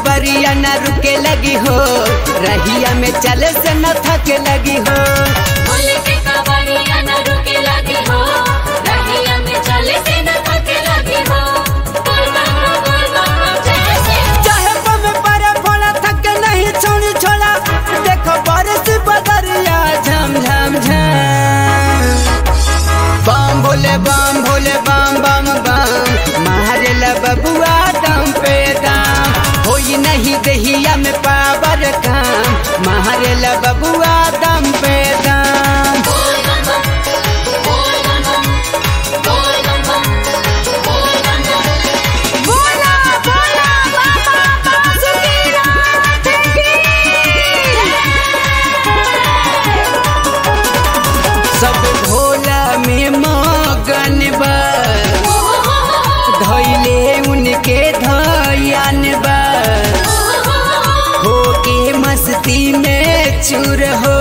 कबरिया न रुके लगी हो रहिया में चले से न थके लगी हो बोल के कबड़िया न रुके लगी हो रहिया में चले से न थके लगी हो बोल बम बोल बम जय शिव चाहे बम पर फोड़ा थके नहीं छोड़ी छोड़ा देखो बारिश बदरिया झम झम झम बम भोले बम भोले बम बम बम मारे ला बबुआ दम पे दाम होई नहीं दहिया में पावर काम मारे ला बबुआ दम पे दाम बोल बम बम बोल बम बम बोल बम बम बोल बम बम बोला बोला बाबा बासुकीनाथ सब भोला में मगन बा धैले उनके धयान बा होके मस्ती में चूर हो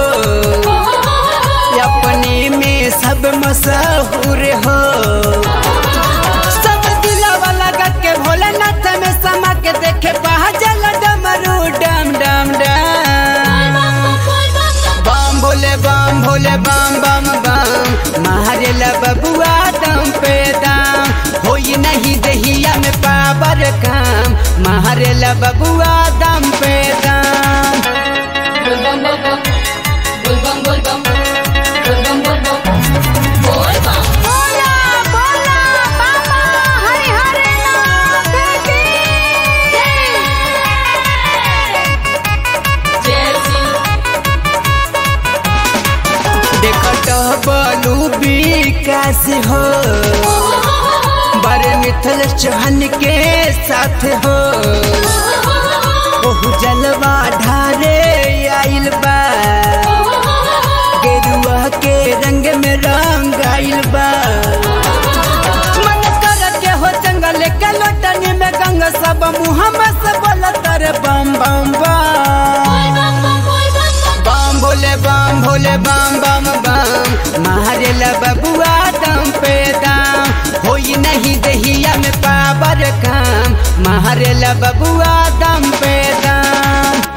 अपने में सब मशहूर हो सब दिलावा लगा के भोलेनाथ में समा के देखे पहाजल डमरू डम डम डम बम भोले बम भोले बम बम बम मारे ला बबुआ दम पे दाम होई नहीं दहिया में पावर काम मारे ला बबुआ दम पे दाम बोल बम बोल बम बोल बम बोल बम बोल बम बोल बम बोल बम बोला बोला बाबा हरि हरि नाथ की जय शिव देखट बलू विकास हो बड़े मिथल चौहान के साथ हो ओहु जलवा ढारे आइल बा गेरुआ के रंग में रंग आइल बा मन कर के हो जंगल के लोटनी में गंगा सब मुहम्मद से बोलत रे बम बम बम बम भोले बम भोले बम बम बम मारे ला बबुआ दम पे दाम होई नहीं दहिया में पावर काम मारे ला बबुआ दम पे दाम